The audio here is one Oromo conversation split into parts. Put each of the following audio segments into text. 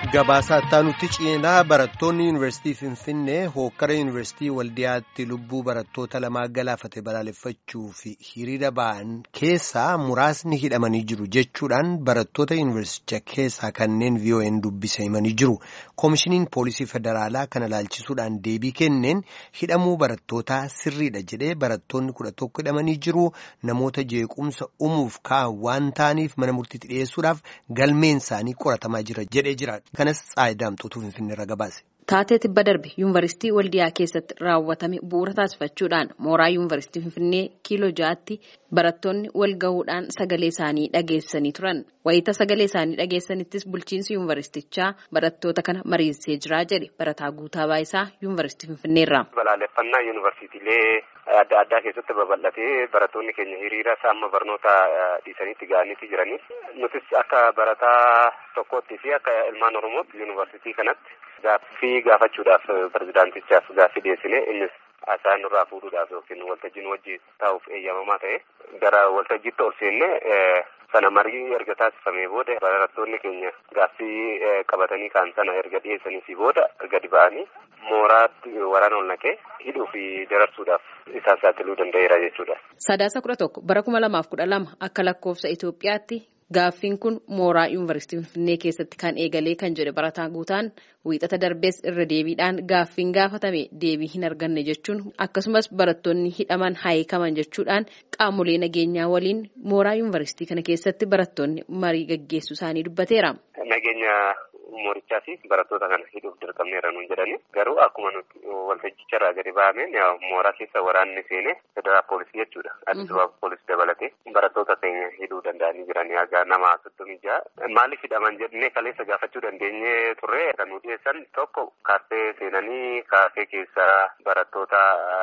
Gabaasaa nutti ceenaa barattoonni yuunivarsiitii Finfinnee hookkara yuunivarsiitii Waldiyaatti lubbuu barattoota lamaa galaafate balaaleffachuu fi hiriira ba'an keessaa muraasni hidhamanii jiru jechuudhaan barattoota yuunivarsiicha keessaa kanneen VON dubbise himanii jiru. Koomishiniin Poolisii Federaalaa kana ilaalchisuudhaan deebii kenneen hidhamuu barattootaa sirriidha jedhee barattoonni kudha tokko hidhamanii jiru. Namoota jeequmsa uumuuf ka'an waan ta'aniif mana murtiitti dhiyeessuudhaaf galmeen isaanii qoratamaa jira jedhee jira. kanas xaayidaamtuutu finfinnee irra gabaase. Taatee tibba darbe yuunivarsiitii waldiyaa keessatti raawwatame bu'uura taasifachuudhaan mooraa yuunivarsiitii finfinnee kiiloo ja'aatti barattoonni wal gahuudhaan sagalee isaanii dhageessanii turan. Wayita sagalee isaanii dhageessanittis bulchiinsi yuunivarsiitichaa barattoota kana mariisisee jira jedhe barataa guutaa baayisaa yuunivarsiitii finfinneerra. Balaaleffannaa yuunivarsiitiilee adda addaa keessatti babal'atee barattoonni keenya hiriira amma barnoota dhiisaniitti ga'aniiti jiranii. Nutis akka barataa tokkootti fi akka ilmaan oromootti yuunivarsiitii kanatti gaaffii gaafachuudhaaf pirezidaantichaaf gaaffii dhiyeessine innis haasaa nurraa fuudhuudhaaf yookiin waltajjiin wajjin taa'uuf eeyyamamaa ta'e gara waltajjiitti ol seenne sana marii erga taasifamee booda barattoonni keenya gaaffii qabatanii kaan sana erga dhiyeessanii booda gadi ba'anii mooraatti waraana ol naqee hidhuu fi dararsuudhaaf isaan saaxiluu danda'eera jechuudha. Sadaasa kudha tokko bara kuma lamaaf kudha lama akka lakkoofsa Itoophiyaatti gaaffiin kun mooraa yuunivarsiitii Finfinnee keessatti kan eegalee kan jedhe barataa guutaan wiixata darbees irra deebiidhaan gaaffiin gaafatame deebii hin arganne jechuun akkasumas barattoonni hidhaman hiikaman jechuudhaan qaamolee nageenyaa waliin mooraa yuunivarsiitii kana keessatti barattoonni marii gaggeessuu isaanii dubbateera. Nageenya moorichaa fi barattoota kana hidhuuf dirqamneera nuun jedhani garuu akkuma nuti waltajjicharraa gadi ba'ameen mooraa keessa waraanni seene federaal poolisii jechuudha addis ababa poolisii dabalatee barattoota keenya hidhuu danda'anii jiran haga nama soddomii ja'a maaliif hidhaman jennee kaleessa gaafachuu dandeenye turre kan nu dhiyeessan tokko kaaffee seenanii kaaffee keessa barattoota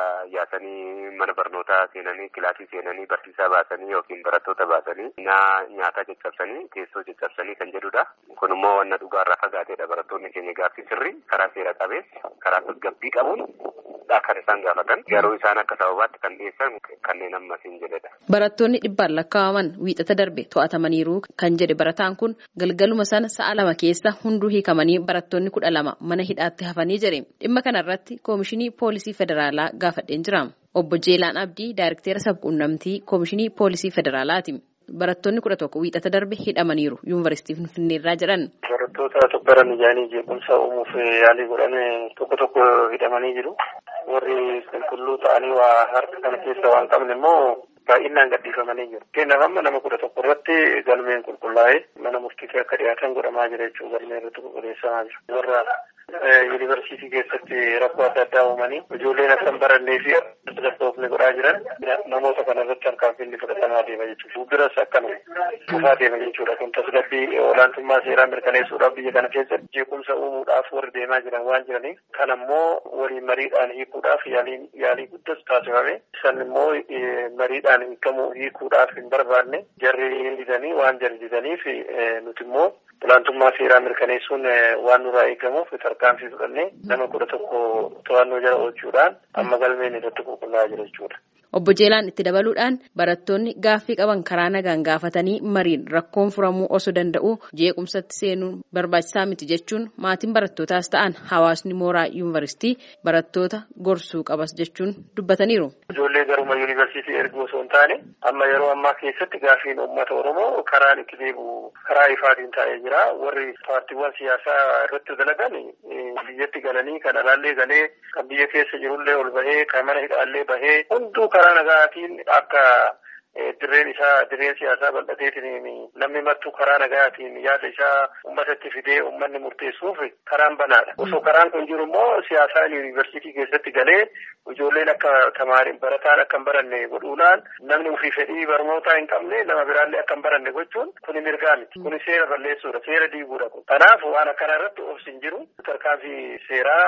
yaasanii mana barnootaa seenanii kilaasii seenanii barsiisaa baasanii yookiin barattoota baasanii nyaataa caccabsanii teessoo caccabsanii kan jedhudha kun immoo wanna dhugaarraa fagaateedha barattoonni keenya gaaffii sirrii karaa seera qabeessa karaa tasgabbii qabuun kan isaan gaafatan garuu isaan akka sababaatti kan dhiyeessan kanneen ammas hin jedhedha. Barattoonni dhibbaan lakkaa'aman wiixata darbe to'atamaniiru kan jedhe barataan kun galgaluma sana sa'a lama keessa hunduu hiikamanii barattoonni kudha lama mana hidhaatti hafanii jedhe dhimma kanarratti koomishinii poolisii federaalaa gaafadheen jira. Obbo Jeelaan Abdii daayirekteera sabquunnamtii koomishinii poolisii federaalaati. Barattoonni kudha tokko wiixata darbe hidhamaniiru yuunivarsiitii Finfinneerraa jedhan. Barattoota tokkoran ijaanii jeequmsa uumuuf yaalii godhan tokko tokko hidhamanii jiru. Warri qulqulluu ta'anii waa harka kana keessa waan qabne immoo baay'inaan gadhiifamanii jiru. Keenyaaf amma nama kudha tokko irratti galmeen qulqullaa'ee mana murtiitti akka dhiyaatan godhamaa jira jechuudha. Galmeen irratti qulqulleessamaa jira. Warra yuunivarsiitii keessatti rakkoo adda addaa uumanii ijoolleen akka hin barannee fi tasgabboofne godhaa jiran namoota kana irratti tarkaanfiin fudhatamaa deema jechuudha. Fuulduras akkanuma dhufaa deema jechuudha. Kun tasgabbii olaantummaa seeraa mirkaneessuudhaaf biyya kana keessatti jeequmsa uumuudhaaf warri deemaa jiran waan jiraniif kan ammoo waliin mariidhaan hiikuudhaaf yaalii guddas taasifame. Isaan immoo mariidhaan hiikamuu hiikuudhaaf hin barbaanne jarri hin didanii waan jarri didaniif nuti immoo olaantummaa seeraa mirkaneessuun waan nurraa eegamuuf tarkaanfii fudhannee nama kudha tokko to'annoo jala oolchuudhaan amma galmeen irratti qulqullaa'aa jira jechuudha. Obbo Jeelaan itti dabaluudhaan barattoonni gaaffii qaban karaa nagaan gaafatanii mariin rakkoon furamuu osoo danda'u jeequmsatti seenuun barbaachisaa miti jechuun maatiin barattootaas ta'an hawaasni mooraa yuunivarsiitii barattoota gorsuu qabas jechuun dubbataniiru. Ijoollee garuma yuunivarsiitii ergu osoo hin taane amma yeroo ammaa keessatti gaaffiin uummata Oromoo karaan itti deebi'u karaa ifaatiin taa'ee jira. Warri paartiiwwan siyaasaa irratti dalagan biyyatti galanii kan alaallee galee kan biyya keessa jirullee ol bahee kan mana hidhaallee bahee hunduu karaa nagaatiin akka dirreen isaa dirreen siyaasaa bal'ateetiin namni mattuu karaa nagaatiin yaada isaa uummatatti fidee uummanni murteessuuf karaan banaadha. Osoo karaan kun jiru immoo siyaasaan yuunivarsiitii keessatti galee ijoolleen akka tamaariin barataan akka hin baranne godhuudhaan namni ofii fedhii barnootaa hin qabne nama biraallee akka hin baranne gochuun kuni mirgaa miti. Kuni seera balleessuudha. Seera diiguudha kun. Kanaaf waan akkana irratti obsi hin jiru. Tarkaanfii seeraa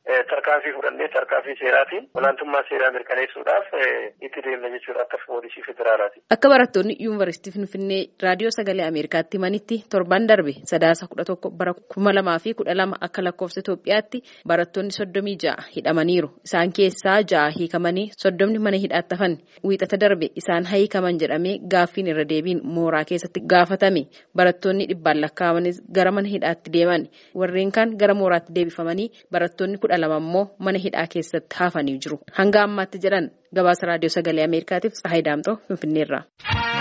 tarkaanfii fudhannee tarkaanfii seeraatiin olaantummaa seeraa mirkaneessuudhaaf itti deemna jechuudha akka poolisii federaalaati. Akka barattoonni yuunivarsiitii Finfinnee raadiyoo sagalee Ameerikaatti himanitti torban darbe sadaasa kudha tokko bara kuma lamaa fi kudha lama akka lakkoofsa Itoophiyaatti barattoonni soddomii ja'a hidhamaniiru. Isaan keessaa ja'a hiikamanii soddomni mana hidhaatti hafan. Wiixata darbe isaan hiikaman jedhamee gaaffiin irra deebiin mooraa keessatti gaafatame. Barattoonni dhibbaan lakkaa'amanis gara mana hidhaatti deeman. Warreen kaan gara mooraatti deebifamanii barattoonni kudha lama immoo mana hidhaa keessatti hafanii jiru. Hanga ammaatti jedhan gabaasa raadiyoo sagalee Ameerikaatiif Tsahaay Daamxoo Finfinneerraa.